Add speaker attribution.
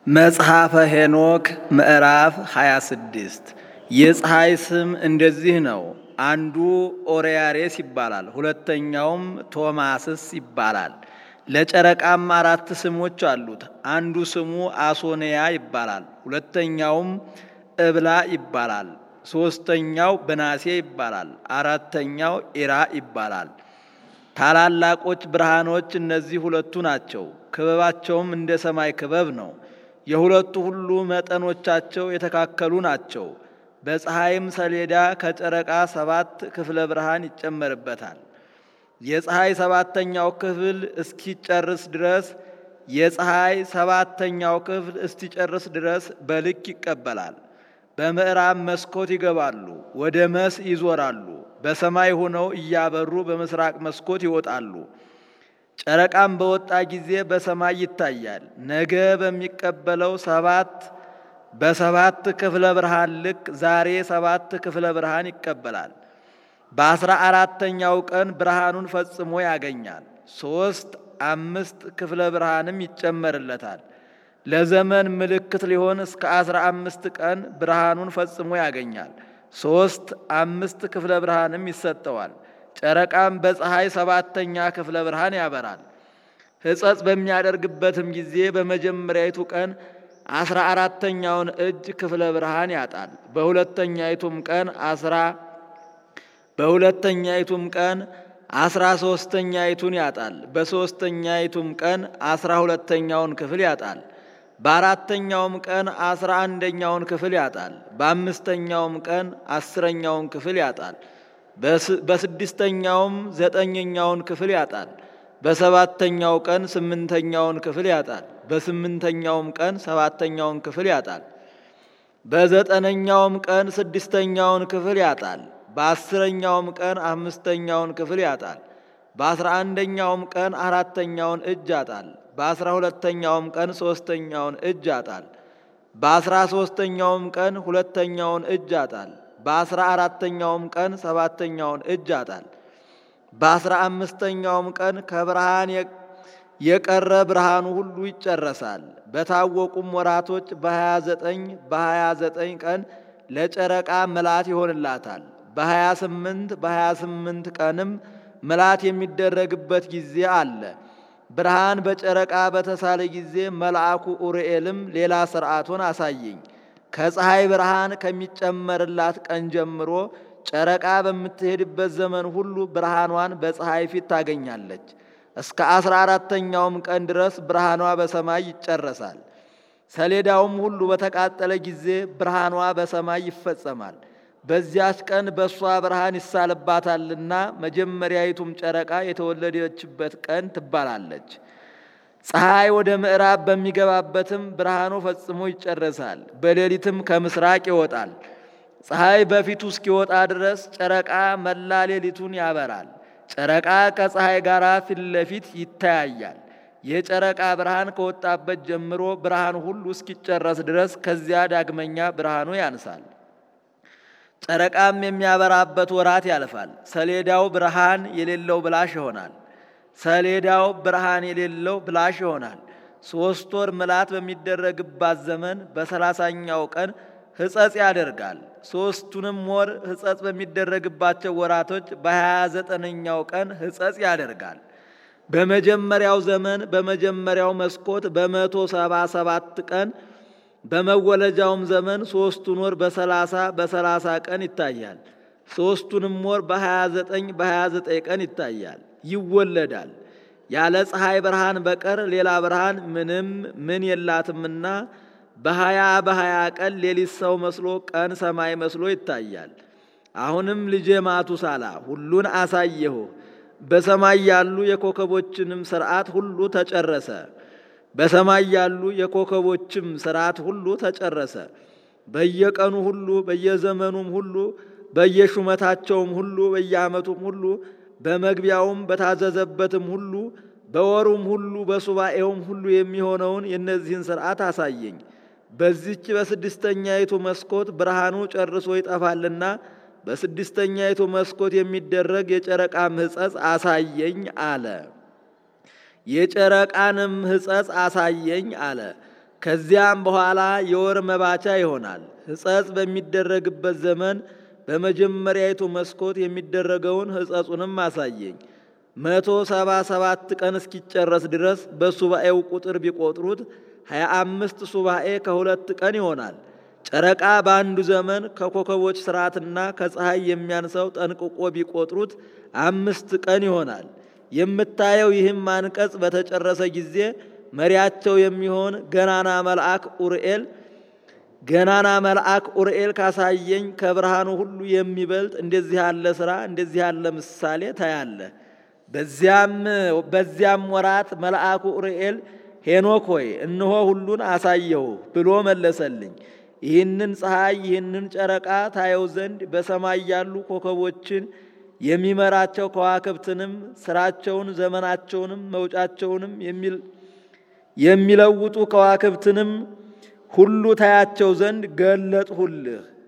Speaker 1: መጽሐፈ ሄኖክ ምዕራፍ 26 የፀሐይ ስም እንደዚህ ነው። አንዱ ኦርያሬስ ይባላል፣ ሁለተኛውም ቶማስስ ይባላል። ለጨረቃም አራት ስሞች አሉት። አንዱ ስሙ አሶንያ ይባላል፣ ሁለተኛውም እብላ ይባላል፣ ሦስተኛው ብናሴ ይባላል፣ አራተኛው ኢራ ይባላል። ታላላቆች ብርሃኖች እነዚህ ሁለቱ ናቸው። ክበባቸውም እንደ ሰማይ ክበብ ነው። የሁለቱ ሁሉ መጠኖቻቸው የተካከሉ ናቸው። በፀሐይም ሰሌዳ ከጨረቃ ሰባት ክፍለ ብርሃን ይጨመርበታል። የፀሐይ ሰባተኛው ክፍል እስኪጨርስ ድረስ የፀሐይ ሰባተኛው ክፍል እስኪጨርስ ድረስ በልክ ይቀበላል። በምዕራብ መስኮት ይገባሉ፣ ወደ መስ ይዞራሉ። በሰማይ ሆነው እያበሩ በምስራቅ መስኮት ይወጣሉ። ጨረቃም በወጣ ጊዜ በሰማይ ይታያል። ነገ በሚቀበለው ሰባት በሰባት ክፍለ ብርሃን ልክ ዛሬ ሰባት ክፍለ ብርሃን ይቀበላል። በአስራ አራተኛው ቀን ብርሃኑን ፈጽሞ ያገኛል። ሦስት አምስት ክፍለ ብርሃንም ይጨመርለታል። ለዘመን ምልክት ሊሆን እስከ አስራ አምስት ቀን ብርሃኑን ፈጽሞ ያገኛል። ሦስት አምስት ክፍለ ብርሃንም ይሰጠዋል። ጨረቃም በፀሐይ ሰባተኛ ክፍለ ብርሃን ያበራል። ሕጸጽ በሚያደርግበትም ጊዜ በመጀመሪያይቱ ቀን አስራ አራተኛውን እጅ ክፍለ ብርሃን ያጣል። በሁለተኛይቱም ቀን አስራ በሁለተኛይቱም ቀን አስራ ሦስተኛይቱን ያጣል። በሦስተኛይቱም ቀን አስራ ሁለተኛውን ክፍል ያጣል። በአራተኛውም ቀን አስራ አንደኛውን ክፍል ያጣል። በአምስተኛውም ቀን አስረኛውን ክፍል ያጣል። በስድስተኛውም ዘጠነኛውን ክፍል ያጣል። በሰባተኛው ቀን ስምንተኛውን ክፍል ያጣል። በስምንተኛውም ቀን ሰባተኛውን ክፍል ያጣል። በዘጠነኛውም ቀን ስድስተኛውን ክፍል ያጣል። በአስረኛውም ቀን አምስተኛውን ክፍል ያጣል። በአስራ አንደኛውም ቀን አራተኛውን እጅ ያጣል። በአስራ ሁለተኛውም ቀን ሦስተኛውን እጅ ያጣል። በአስራ ሦስተኛውም ቀን ሁለተኛውን እጅ ያጣል። በአስራ አራተኛውም ቀን ሰባተኛውን እጅ ያጣል። በአስራ አምስተኛውም ቀን ከብርሃን የቀረ ብርሃኑ ሁሉ ይጨረሳል። በታወቁም ወራቶች በሀያ ዘጠኝ በሀያ ዘጠኝ ቀን ለጨረቃ ምላት ይሆንላታል። በሀያ ስምንት በሀያ ስምንት ቀንም ምላት የሚደረግበት ጊዜ አለ። ብርሃን በጨረቃ በተሳለ ጊዜ መልአኩ ኡርኤልም ሌላ ሥርዓቱን አሳየኝ። ከፀሐይ ብርሃን ከሚጨመርላት ቀን ጀምሮ ጨረቃ በምትሄድበት ዘመን ሁሉ ብርሃኗን በፀሐይ ፊት ታገኛለች። እስከ አስራ አራተኛውም ቀን ድረስ ብርሃኗ በሰማይ ይጨረሳል። ሰሌዳውም ሁሉ በተቃጠለ ጊዜ ብርሃኗ በሰማይ ይፈጸማል። በዚያች ቀን በእሷ ብርሃን ይሳልባታልና መጀመሪያይቱም ጨረቃ የተወለደችበት ቀን ትባላለች። ፀሐይ ወደ ምዕራብ በሚገባበትም ብርሃኑ ፈጽሞ ይጨረሳል። በሌሊትም ከምስራቅ ይወጣል። ፀሐይ በፊቱ እስኪወጣ ድረስ ጨረቃ መላ ሌሊቱን ያበራል። ጨረቃ ከፀሐይ ጋር ፊት ለፊት ይተያያል። የጨረቃ ብርሃን ከወጣበት ጀምሮ ብርሃኑ ሁሉ እስኪጨረስ ድረስ ከዚያ ዳግመኛ ብርሃኑ ያንሳል። ጨረቃም የሚያበራበት ወራት ያልፋል። ሰሌዳው ብርሃን የሌለው ብላሽ ይሆናል። ሰሌዳው ብርሃን የሌለው ብላሽ ይሆናል። ሦስት ወር ምላት በሚደረግባት ዘመን በሰላሳኛው ቀን ሕጸጽ ያደርጋል። ሦስቱንም ወር ሕጸጽ በሚደረግባቸው ወራቶች በሀያ ዘጠነኛው ቀን ሕጸጽ ያደርጋል። በመጀመሪያው ዘመን በመጀመሪያው መስኮት በመቶ ሰባ ሰባት ቀን በመወለጃውም ዘመን ሦስቱን ወር በሰላሳ በሰላሳ ቀን ይታያል። ሦስቱንም ወር በሀያ ዘጠኝ በሀያ ዘጠኝ ቀን ይታያል ይወለዳል። ያለ ፀሐይ ብርሃን በቀር ሌላ ብርሃን ምንም ምን የላትምና በሀያ በሀያ ቀን ሌሊት ሰው መስሎ ቀን ሰማይ መስሎ ይታያል። አሁንም ልጄ ማቱሳላ ሁሉን አሳየሁ። በሰማይ ያሉ የኮከቦችንም ሥርዓት ሁሉ ተጨረሰ። በሰማይ ያሉ የኮከቦችም ሥርዓት ሁሉ ተጨረሰ። በየቀኑ ሁሉ በየዘመኑም ሁሉ በየሹመታቸውም ሁሉ በየዓመቱም ሁሉ በመግቢያውም በታዘዘበትም ሁሉ በወሩም ሁሉ በሱባኤውም ሁሉ የሚሆነውን የእነዚህን ሥርዓት አሳየኝ። በዚች በስድስተኛይቱ መስኮት ብርሃኑ ጨርሶ ይጠፋልና በስድስተኛይቱ መስኮት የሚደረግ የጨረቃ ሕጸጽ አሳየኝ አለ። የጨረቃንም ሕጸጽ አሳየኝ አለ። ከዚያም በኋላ የወር መባቻ ይሆናል። ሕጸጽ በሚደረግበት ዘመን በመጀመሪያይቱ መስኮት የሚደረገውን ሕጸጹንም አሳየኝ። መቶ ሰባ ሰባት ቀን እስኪጨረስ ድረስ በሱባኤው ቁጥር ቢቆጥሩት ሀያ አምስት ሱባኤ ከሁለት ቀን ይሆናል። ጨረቃ በአንዱ ዘመን ከኮከቦች ስርዓትና ከፀሐይ የሚያንሰው ጠንቅቆ ቢቆጥሩት አምስት ቀን ይሆናል። የምታየው ይህም አንቀጽ በተጨረሰ ጊዜ መሪያቸው የሚሆን ገናና መልአክ ኡርኤል ገናና መልአክ ኡርኤል ካሳየኝ ከብርሃኑ ሁሉ የሚበልጥ እንደዚህ ያለ ሥራ እንደዚህ ያለ ምሳሌ ታያለ። በዚያም ወራት መልአኩ ኡርኤል ሄኖክ ሆይ እነሆ ሁሉን አሳየሁ ብሎ መለሰልኝ። ይህንን ፀሐይ ይህንን ጨረቃ ታየው ዘንድ በሰማይ ያሉ ኮከቦችን የሚመራቸው ከዋክብትንም ስራቸውን ዘመናቸውንም መውጫቸውንም የሚለውጡ ከዋክብትንም ሁሉ ታያቸው ዘንድ ገለጥሁልህ።